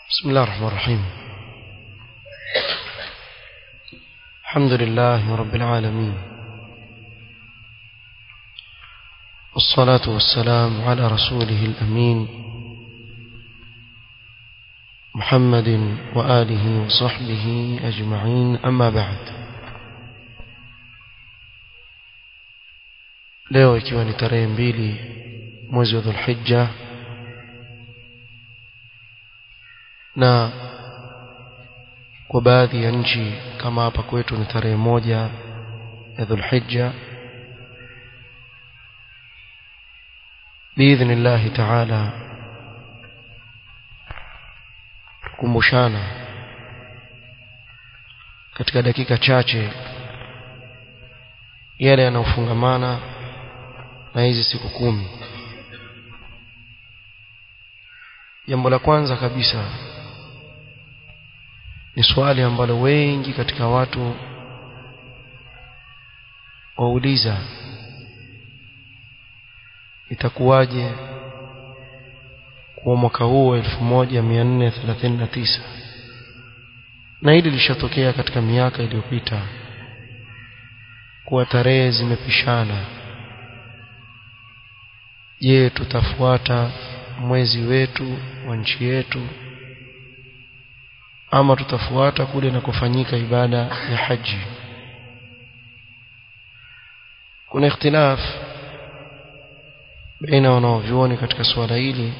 بسم الله الرحمن الرحيم الحمد لله رب العالمين والصلاة والسلام على رسوله الأمين محمد وآله وصحبه أجمعين أما بعد leo ikiwa ni tarehe mbili mwezi wa dhulhijja na kwa baadhi ya nchi kama hapa kwetu ni tarehe moja ya dhulhijja biidhnillahi taala kumbushana katika dakika chache yale yanayofungamana na hizi siku kumi jambo la kwanza kabisa ni swali ambalo wengi katika watu wauliza itakuwaje kwa mwaka huu wa 1439 na hili lishatokea katika miaka iliyopita kuwa tarehe zimepishana je tutafuata mwezi wetu wa nchi yetu ama tutafuata kule na kufanyika ibada ya haji kuna ikhtilaf baina wanaovyuoni katika suala hili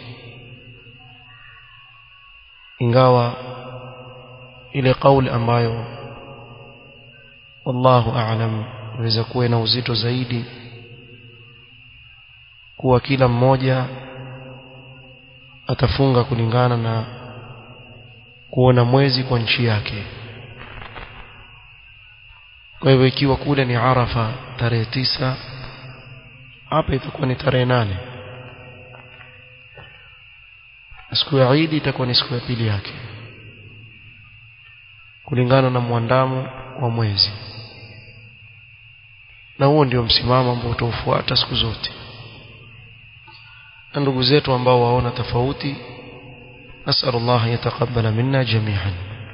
ingawa ile kauli ambayo wallahu a'lam inaweza kuwa na uzito zaidi kuwa kila mmoja atafunga kulingana na kuona mwezi kwa nchi yake kwa hivyo ikiwa kule ni Arafa tarehe tisa hapa itakuwa ni tarehe nane siku ya Eid itakuwa ni siku ya pili yake kulingana na mwandamo wa mwezi na huo ndio msimamo ambao utaufuata siku zote na ndugu zetu ambao waona tofauti نسأل الله يتقبل منا جميعا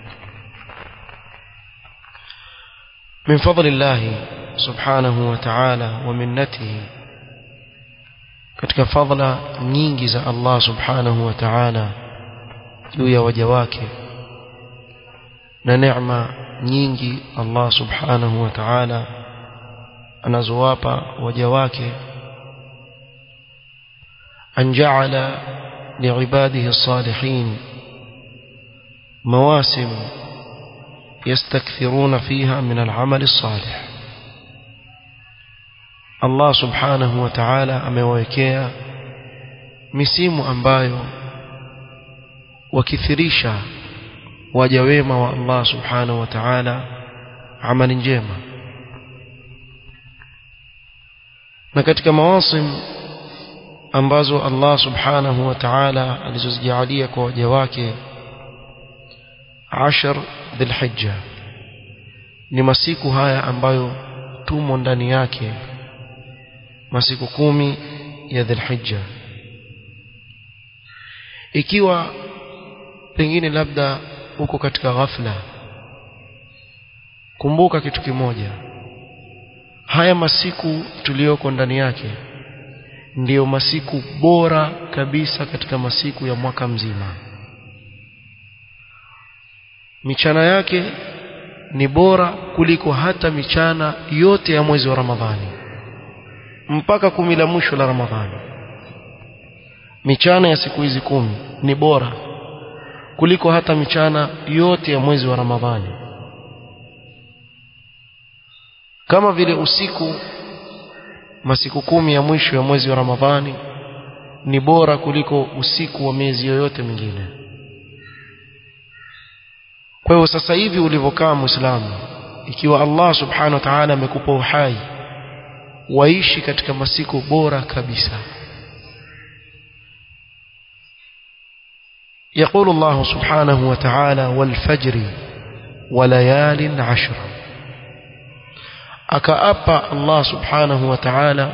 من فضل الله سبحانه وتعالى ومنته katika fadhila nyingi za Allah subhanahu wa ta'ala juu ya waja wake na neema nyingi Allah subhanahu wa ta'ala anazowapa waja wake an ja'ala لعباده الصالحين مواسم يستكثرون فيها من العمل الصالح الله سبحانه وتعالى amewekea misimu ambayo wakithirisha waja wema wa Allah subhanahu wa ta'ala amali njema na katika mawasim ambazo Allah subhanahu wa ta'ala alizozijalia kwa waja wake ashar dhulhijja ni masiku haya ambayo tumo ndani yake masiku kumi ya dhulhijja ikiwa pengine labda uko katika ghafla kumbuka kitu kimoja haya masiku tuliyoko ndani yake ndiyo masiku bora kabisa katika masiku ya mwaka mzima michana yake ni bora kuliko hata michana yote ya mwezi wa Ramadhani mpaka kumi la mwisho la Ramadhani michana ya siku hizi kumi ni bora kuliko hata michana yote ya mwezi wa Ramadhani kama vile usiku masiku kumi ya mwisho ya mwezi wa Ramadhani ni bora kuliko usiku wa miezi yoyote mingine. Kwa hiyo sasa hivi ulivyokaa Muislamu, ikiwa Allah Subhanahu wa Ta'ala amekupa uhai, waishi katika masiku bora kabisa. يقول الله سبحانه وتعالى والفجر وليال عشر akaapa Allah subhanahu wa ta'ala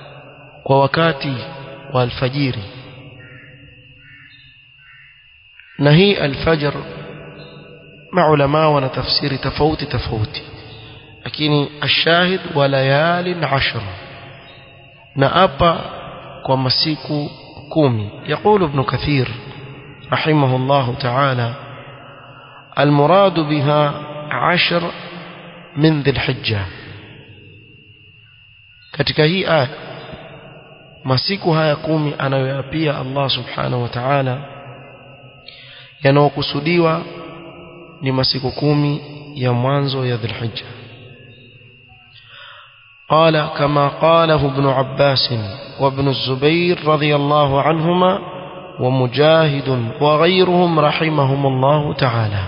kwa wakati wa alfajiri na hii alfajr maulama wana tafsiri tofauti tofauti lakini ashahid wa layalin ashr na apa kwa masiku kumi يقول ابن كثير رحمه الله تعالى المراد بها عشر من ذي الحجة katika hii aya masiku haya kumi anayoyapia Allah subhanahu wa ta'ala yanayokusudiwa ni masiku kumi ya mwanzo ya dhulhijja قال كما قاله ابن عباس وابن الزبير رضي الله عنهما ومجاهد وغيرهم رحمهم الله تعالى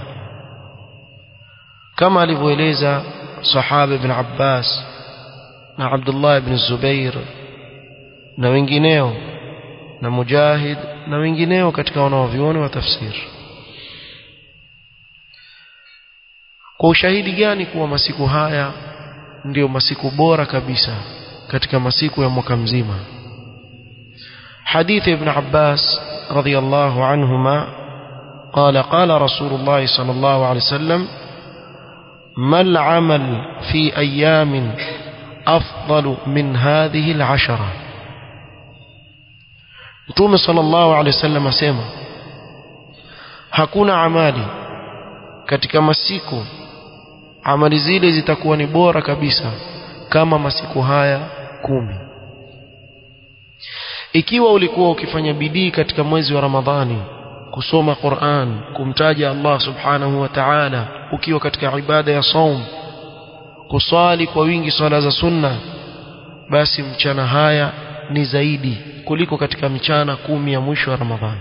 كما لفويليزا صحابة ابن عباس na Abdullah ibn Zubair na wengineo na Mujahid na wengineo katika wanaovioni wa tafsiri kwa ushahidi gani kuwa masiku haya ndiyo masiku bora kabisa katika masiku ya mwaka mzima حديث ابن عباس رضي الله عنهما قال قال رسول الله صلى الله عليه وسلم ما العمل في أيام أفضل من هذه العشرة Mtume sallallahu alaihi wasallam asema hakuna amali katika masiku amali zile zitakuwa ni bora kabisa kama masiku haya kumi ikiwa ulikuwa ukifanya bidii katika mwezi wa Ramadhani kusoma Qur'an kumtaja Allah subhanahu wa ta'ala ukiwa katika ibada ya saum kusali kwa wingi swala za sunna basi mchana haya ni zaidi kuliko katika mchana kumi ya mwisho wa Ramadhani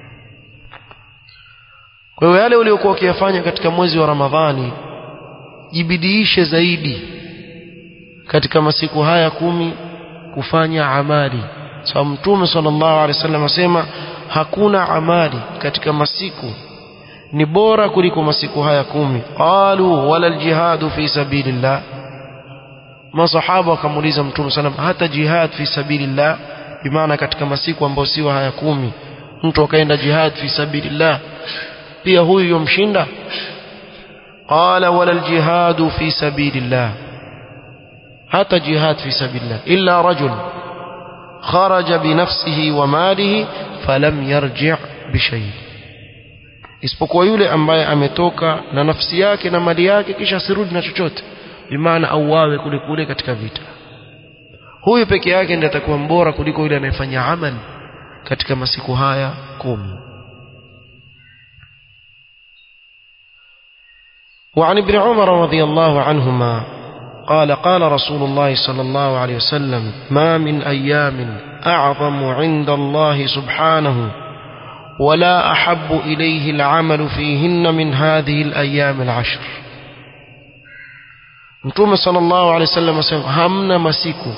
kwa hiyo yale uliokuwa ukiyafanya katika mwezi wa Ramadhani jibidiishe zaidi katika masiku haya kumi kufanya amali sababu so, mtume sallallahu alaihi wasallam asema hakuna amali katika masiku ni bora kuliko masiku haya kumi qalu wala aljihadu fi sabilillah masahaba wakamuuliza mtume sallam hata jihad fi sabilillah bimaana katika masiku ambayo sio haya kumi mtu akaenda jihad fi sabilillah pia huyu yomshinda qala wala aljihadu fi sabilillah hata jihad fi sabilillah illa rajul kharaja binafsihi wa malihi falam yarji' bishay isipokuwa yule ambaye ametoka na nafsi yake na mali yake kisha asirudi na chochote bimaana auawe kule kule katika vita huyu peke yake ndiye atakuwa mbora kuliko yule anayefanya amali katika masiku haya kumi وعن ابن عمر رضي الله عنهما قال قال رسول الله صلى الله عليه وسلم ما من أيام أعظم عند الله سبحانه ولا أحب إليه العمل فيهن من هذه الأيام العشر Mtume sallallahu alaihi wasallam asema hamna masiku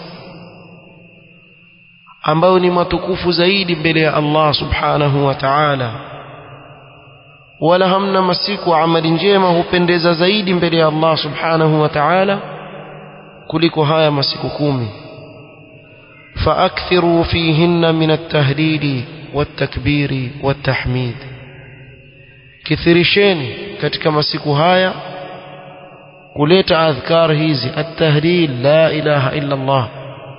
ambayo ni matukufu zaidi mbele ya Allah subhanahu wa ta'ala wala hamna masiku amali njema hupendeza zaidi mbele ya Allah subhanahu wa ta'ala kuliko haya masiku kumi فأكثروا فيهن من التهليل والتكبير والتحميد كثيرشين katika masiku haya kuleta adhkar hizi at-tahlil la ilaha illa Allah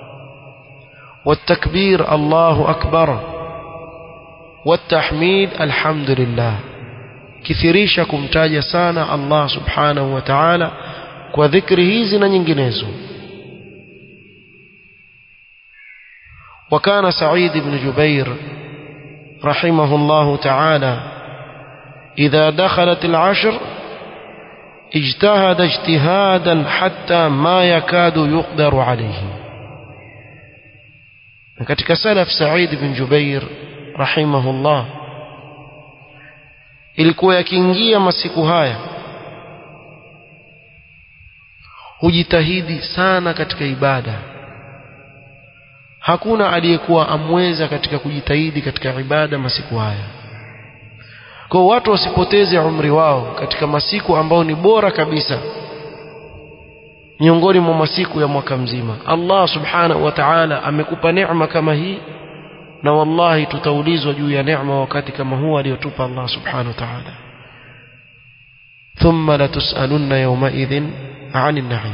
والتكبير الله أكبر والتحميد الحمد لله kithirisha kumtaja sana Allah subhanahu wa ta'ala kwa dhikri hizi na nyinginezo وكان سعيد بن جبير رحمه الله تعالى إذا دخلت العشر اجتهد اجتهادا حتى ما يكاد يقدر عليه katika salaf Said bin Jubair rahimahullah ilikuwa yakiingia masiku haya hujitahidi sana katika ibada hakuna aliyekuwa amweza katika kujitahidi katika ibada masiku haya kwa watu wasipoteze umri wao katika masiku ambao ni bora kabisa miongoni mwa masiku ya mwaka mzima Allah subhanahu wa ta'ala amekupa neema kama hii na wallahi tutaulizwa juu ya neema wakati kama huu aliyotupa Allah subhanahu wa ta'ala thumma latusalunna yawmaidhin 'anil na'im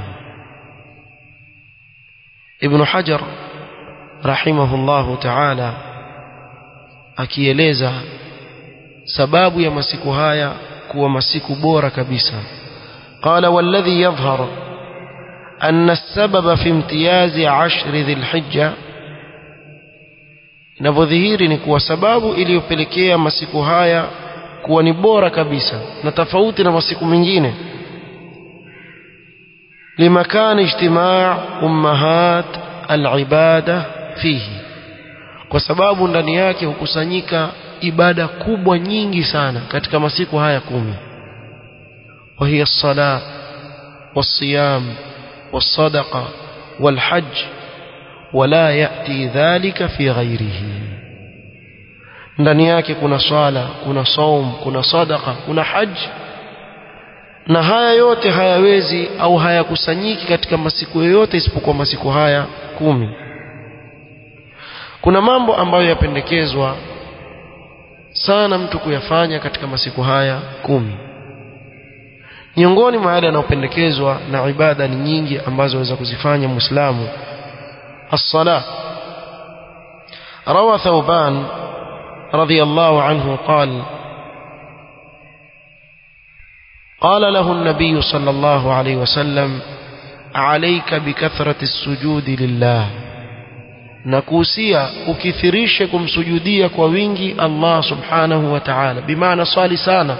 ibn hajar rahimahullahu ta'ala akieleza sababu ya masiku haya kuwa masiku bora kabisa قال والذي يظهر أن السبب في امتياز عشر ذي الحجة inavyodhihiri ni kuwa sababu iliyopelekea masiku haya kuwa ni bora kabisa na tofauti na masiku mengine limakani ijtimaa ummahat alibada fihi kwa sababu ndani yake hukusanyika ibada kubwa nyingi sana katika masiku haya kumi وهي الصلاة والصيام والصدقة والحج ولا يأتي ذلك في غيره ndani yake kuna swala kuna saum kuna sadaka kuna haji na haya yote hayawezi au hayakusanyiki katika masiku yoyote isipokuwa masiku haya kumi kuna mambo ambayo yapendekezwa sana mtu kuyafanya katika masiku haya kumi miongoni mwa yale yanayopendekezwa na ibada ni nyingi ambazo waweza kuzifanya muislamu الصلاة روى ثوبان رضي الله عنه قال قال له النبي صلى الله عليه وسلم عليك بكثرة السجود لله nakuhusia ukithirishe kumsujudia kwa wingi Allah subhanahu wa ta'ala bimaana swali sana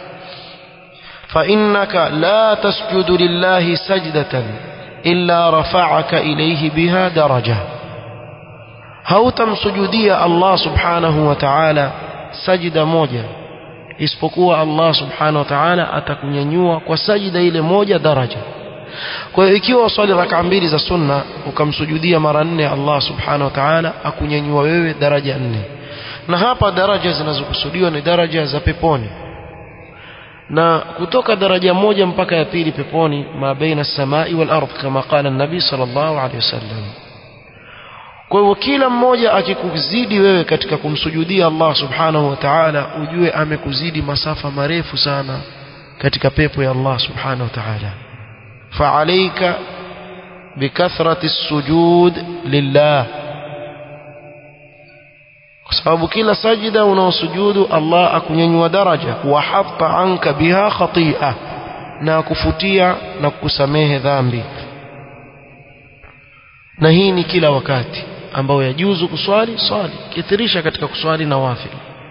فإنك لا تسجد لله سجدة إلا رفعك إليه بها درجة hautamsujudia Allah subhanahu wa ta'ala sajida moja isipokuwa Allah subhanahu wa ta'ala atakunyanyua kwa sajida ile moja daraja kwa hiyo ikiwa uswali raka mbili za sunna ukamsujudia mara nne Allah subhanahu wa ta'ala akunyanyua wewe daraja nne na hapa daraja zinazokusudiwa ni daraja za peponi na kutoka daraja moja mpaka ya pili peponi ma baina samai wal ardh kama qala nabi sallallahu alaihi wasallam kwa hivyo kila mmoja akikuzidi wewe katika kumsujudia Allah subhanahu wa ta'ala ujue amekuzidi masafa marefu sana katika pepo ya Allah subhanahu wa ta'ala fa'alayka bikathrati sujud lillah kwa sababu kila sajida unaosujudu Allah akunyanyua daraja wa hatta anka biha khati'a na kufutia na kukusamehe dhambi na hii ni kila wakati ambao yajuzu kuswali swali kithirisha katika kuswali na wafil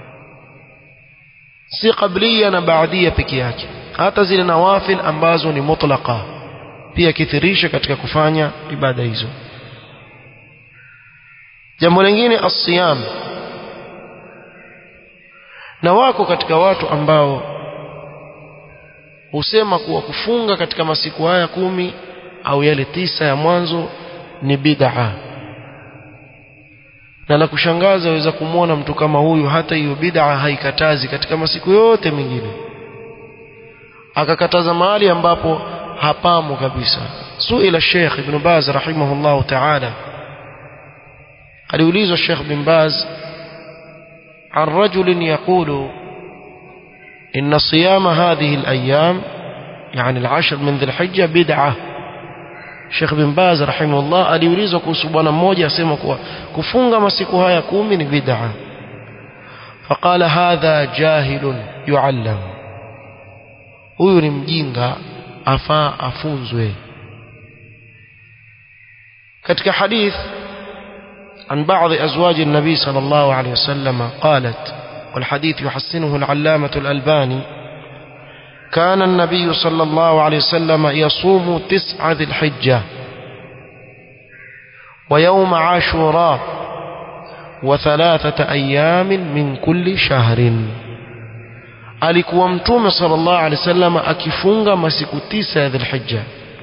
si qablia na baadia peke yake hata zile nawafil ambazo ni mutlaqa pia kithirisha katika kufanya ibada hizo jambo lingine as-siyam na wako katika watu ambao husema kuwa kufunga katika masiku haya kumi au yale tisa ya mwanzo ni bid'a na la kushangaza waweza kumwona mtu kama huyu hata hiyo bid'a haikatazi katika masiku yote mengine akakataza mahali ambapo hapamo kabisa suila Sheikh Ibn Baz rahimahullahu ta'ala aliulizwa Sheikh Ibn Baz عن رجل يقول إن صيام هذه الأيام يعني العشر من ذي الحجة بدعة Sheikh bin Baz rahimahullah aliulizwa kuhusu bwana mmoja asema kuwa kufunga masiku haya kumi ni bid'a. Faqala hadha jahilun yuallam. Huyu ni mjinga afaa afunzwe. Katika hadith عن بعض أزواج النبي صلى الله عليه وسلم قالت والحديث يحسنه العلامة الألباني كان النبي صلى الله عليه وسلم يصوم تسعة ذي الحجة ويوم عاشوراء وثلاثة أيام من كل شهر alikuwa mtume sallallahu alaihi wasallam akifunga masiku tisa ya dhulhijja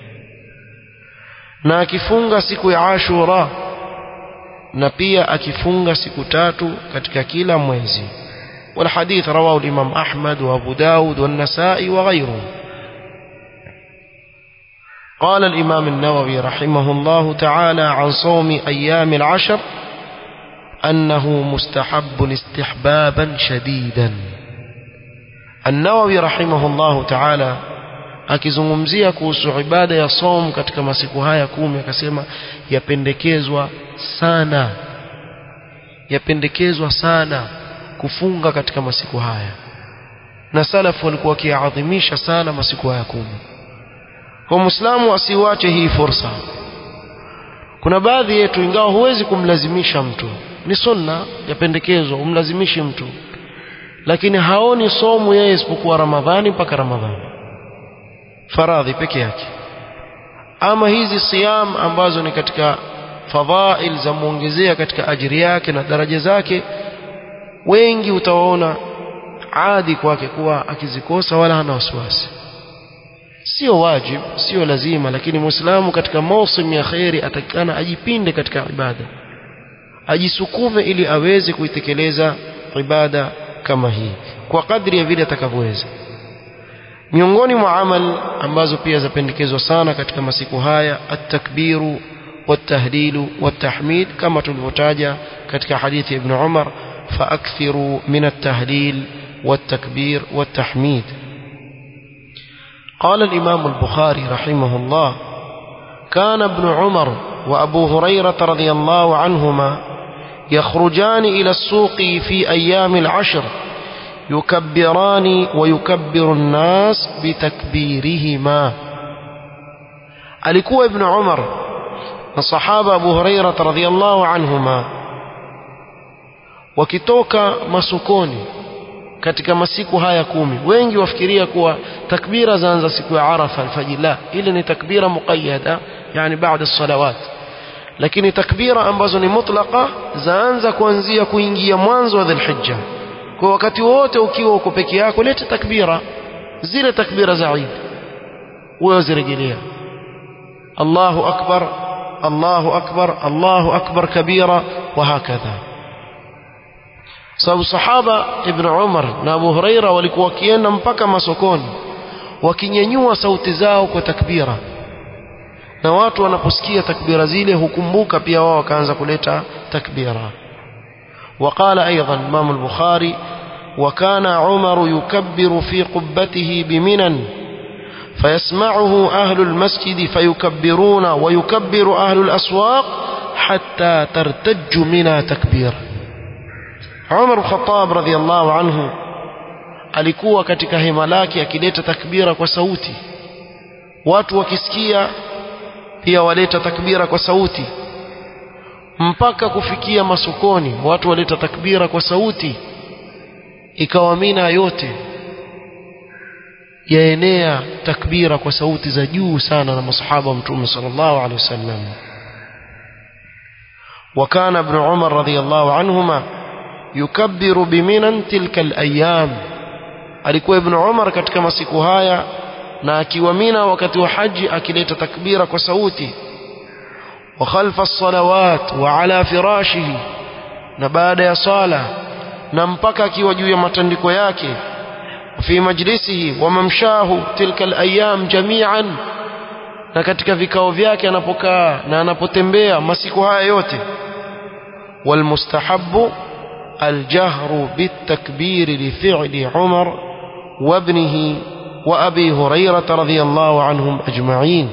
na akifunga siku ya ashura na pia akifunga siku tatu katika kila mwezi والحديث رواه الإمام أحمد وأبو داود والنسائي وغيره قال الإمام النووي رحمه الله تعالى عن صوم أيام العشر أنه مستحب استحبابا شديدا النووي رحمه الله تعالى akizungumzia kuhusu ibada ya som katika masiku haya kumi akasema yapendekezwa sana yapendekezwa sana kufunga katika masiku haya na salafu walikuwa wakiadhimisha sana masiku haya kumi kwa muislamu asiwache hii fursa kuna baadhi yetu ingawa huwezi kumlazimisha mtu ni sunna yapendekezwa umlazimishi mtu lakini haoni somu yeye isipokuwa ramadhani mpaka ramadhani faradhi peke yake ama hizi siyam ambazo ni katika fadhail za muongezea katika ajiri yake na daraja zake wengi utawaona adi kwake kuwa akizikosa wala hana wasiwasi sio wajib sio lazima lakini muislamu katika mausim ya khairi atakikana ajipinde katika ibada ajisukume ili aweze kuitekeleza ibada kama hii kwa kadri ya vile atakavyoweza miongoni mwa amal ambazo pia zapendekezwa sana katika masiku haya at-takbiru wat-tahlilu wat-tahmid kama tulivyotaja katika hadithi ya Ibn Umar faakthiru min at-tahlil wat-takbir wat-tahmid قال الإمام البخاري رحمه الله كان ابن عمر وأبو هريرة رضي الله عنهما يخرجان إلى السوق في أيام العشر يكبران ويكبر الناس بتكبيرهما alikuwa ibn umar na sahaba abu huraira radhiallahu anhuma wakitoka masokoni katika masiku haya kumi wengi wafikiria kuwa takbira zaanza siku ya arafa alfajiri la ile ni takbira muqayyada yani baada salawat lakini takbira ambazo ni mutlaqa zaanza kuanzia kuingia mwanzo wa dhulhijja kwa wakati wote ukiwa uko peke yako leta takbira zile takbira za Eid wewe zirejelea Allahu akbar Allahu akbar Allahu akbar kabira wa hakadha sababu sahaba ibn Umar na Abu Huraira walikuwa wakienda mpaka masokoni wakinyanyua sauti zao kwa takbira na watu wanaposikia takbira zile hukumbuka pia wao wakaanza kuleta takbira وقال أيضا الإمام البخاري وكان عمر يكبر في قبته بمنى فيسمعه أهل المسجد فيكبرون ويكبر أهل الأسواق حتى ترتج منى تكبير عمر الخطاب رضي الله عنه alikuwa katika hema lake akileta takbira kwa sauti watu wakisikia pia waleta takbira kwa sauti mpaka kufikia masokoni watu waleta takbira kwa sauti ikawa mina yote yaenea takbira kwa sauti za juu sana na masahaba wa mtume sallallahu alaihi wasallam وكان ابن عمر رضي الله عنهما يكبر بمنى تلك الايام alikuwa ibn Umar katika masiku haya na akiwa Mina wakati wa haji akileta takbira kwa sauti وخلف الصلوات وعلى فراشه na baada ya sala na mpaka akiwa juu ya matandiko yake fi majlisihi wa mamshahu tilka alayam jami'an na katika vikao vyake anapokaa na anapotembea masiku haya yote walmustahabbu الجهر بالتكبير لفعل عمر وابنه وأبي هريرة رضي الله عنهم أجمعين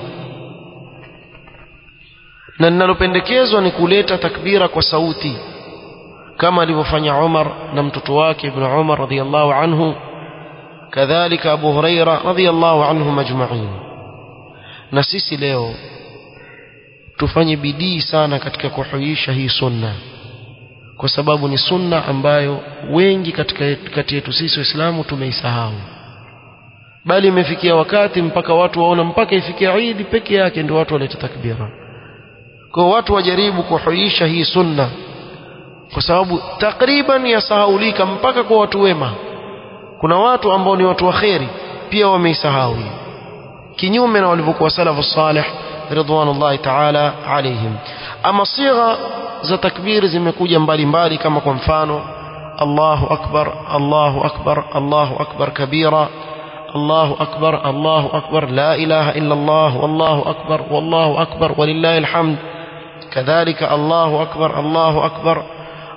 na linalopendekezwa ni kuleta takbira kwa sauti kama alivyofanya Umar na mtoto wake Ibn Umar radhiyallahu anhu kadhalika Abu Huraira radhiyallahu anhum ajma'in na sisi leo tufanye bidii sana katika kuhuisha hii sunna kwa sababu ni sunna ambayo wengi katika kati yetu sisi waislamu tumeisahau bali imefikia wakati mpaka watu waona mpaka ifikia Eid peke yake ndio watu waleta takbira kwa watu wajaribu kuhuisha hii sunna kwa sababu takriban yasahaulika mpaka kwa watu wema kuna watu ambao ni watu waheri pia wameisahau hii kinyume na walivyokuwa salafu salih ridwanullahi ta'ala alaihim ama sigha za takbiri zimekuja mbalimbali kama kwa mfano Allahu akbar Allahu akbar Allahu akbar kabira الله أكبر الله أكبر لا إله إلا الله والله أكبر والله أكبر ولله الحمد كذلك الله أكبر الله أكبر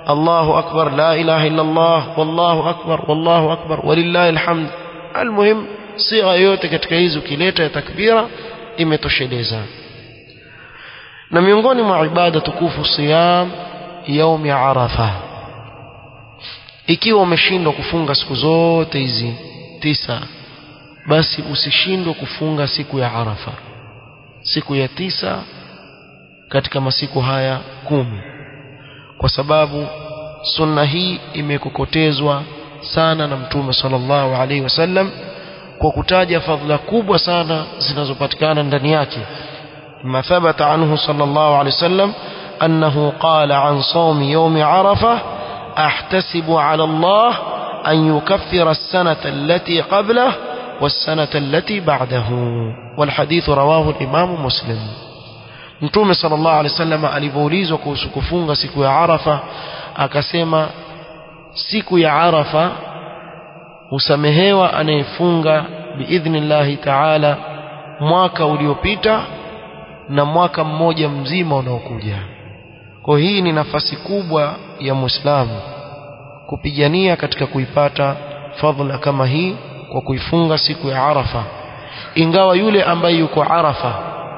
Allahu akbar la ilaha illa Allah wallahu akbar wallahu akbar walillahi alhamd almuhim sigha yote katika hizo ukileta ya takbira imetosheleza na miongoni mwa ibada tukufu siyam yaumi arafa ikiwa umeshindwa kufunga siku zote hizi tisa basi usishindwe kufunga siku ya arafa siku ya tisa katika masiku haya kumi kwa sababu sunna hii imekokotezwa sana na mtume sallallahu alaihi wasallam kwa kutaja fadhila kubwa sana zinazopatikana ndani yake ما ثبت عنه صلى الله عليه وسلم أنه قال عن صوم يوم عرفة أحتسب على الله أن يكفر السنة التي قبله والسنة التي بعده والحديث رواه الإمام مسلم Mtume sallallahu alaihi wasallam alivyoulizwa kuhusu kufunga siku ya Arafa akasema siku ya Arafa husamehewa anayefunga biidhnillahi taala mwaka uliopita na mwaka mmoja mzima unaokuja. Kwa hii ni nafasi kubwa ya Muislamu kupigania katika kuipata fadhila kama hii kwa kuifunga siku ya Arafa. Ingawa yule ambaye yuko Arafa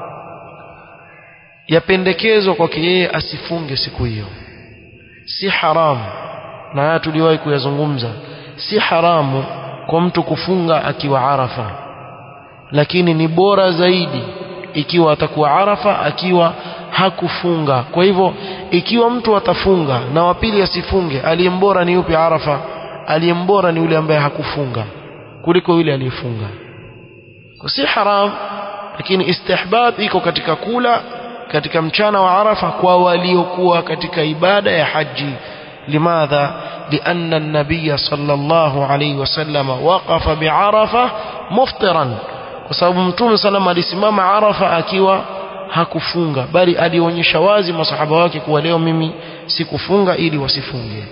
yapendekezwa kwake yeye asifunge siku hiyo. Si haramu, na haya tuliwahi kuyazungumza, si haramu kwa mtu kufunga akiwa Arafa, lakini ni bora zaidi ikiwa atakuwa Arafa akiwa hakufunga. Kwa hivyo ikiwa mtu atafunga na wa pili asifunge, aliyembora ni yupi Arafa? Aliyembora ni yule ambaye hakufunga kuliko yule aliyefunga. Kwa si haram, lakini istihbab iko katika kula katika mchana wa Arafa kwa waliokuwa katika ibada ya haji. Limadha? لأن النبي صلى الله عليه وسلم وقف بعرفة مفطرا kwa sababu mtume salama alisimama Arafa akiwa hakufunga bali alionyesha wazi masahaba wake kuwa leo mimi sikufunga ili wasifunge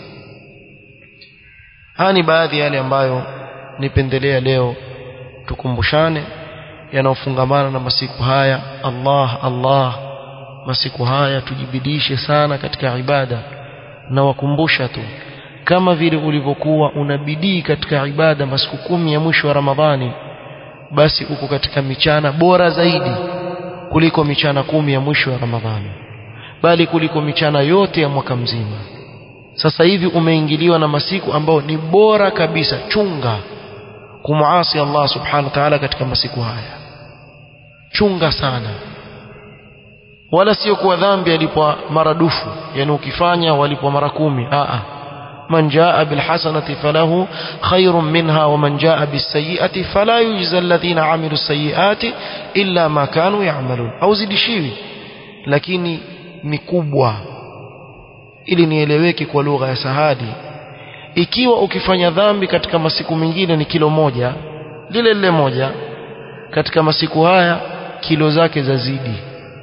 haya ni baadhi ya yale ambayo nipendelea leo tukumbushane yanayofungamana na masiku haya Allah Allah masiku haya tujibidishe sana katika ibada na wakumbusha tu kama vile ulivyokuwa unabidii katika ibada masiku kumi ya mwisho wa Ramadhani basi uko katika michana bora zaidi kuliko michana kumi ya mwisho wa Ramadhani bali kuliko michana yote ya mwaka mzima sasa hivi umeingiliwa na masiku ambayo ni bora kabisa chunga kumuasi Allah subhanahu wa ta'ala katika masiku haya chunga sana wala sio kuwa dhambi alipwa maradufu yani ukifanya walipwa mara kumi a a من جاء بالحسنة فله خير منها ومن جاء بالسيئة فلا يجزى الذين عملوا السيئات إلا ما كانوا يعملون أو zidishiwi lakini ni kubwa ili nieleweke kwa lugha ya sahadi ikiwa ukifanya dhambi katika masiku mengine ni kilo moja lile lile moja katika masiku haya kilo zake zazidi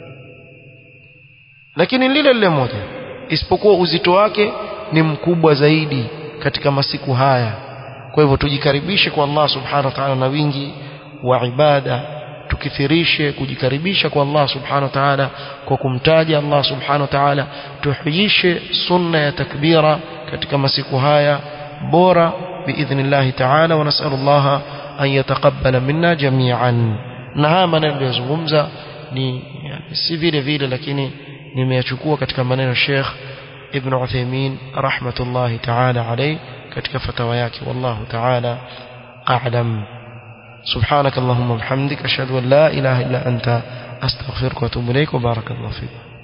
lakini lile lile moja isipokuwa uzito wake ni mkubwa zaidi katika masiku haya kwa hivyo tujikaribishe kwa Allah subhanahu wa ta'ala na wingi wa ibada tukithirishe kujikaribisha kwa Allah subhanahu wa ta'ala kwa kumtaja Allah subhanahu wa ta'ala tuhiyishe sunna ya takbira katika masiku haya bora biidhnillah ta'ala wa nas'alullah an yataqabbala minna jami'an na haya maneno niliyozungumza ni yani, si vile vile lakini nimeyachukua katika maneno Sheikh ابن عثيمين رحمة الله تعالى عليه كتك فتوى والله تعالى أعلم سبحانك اللهم وبحمدك أشهد أن لا إله إلا أنت أستغفرك وأتوب إليك وبارك الله فيك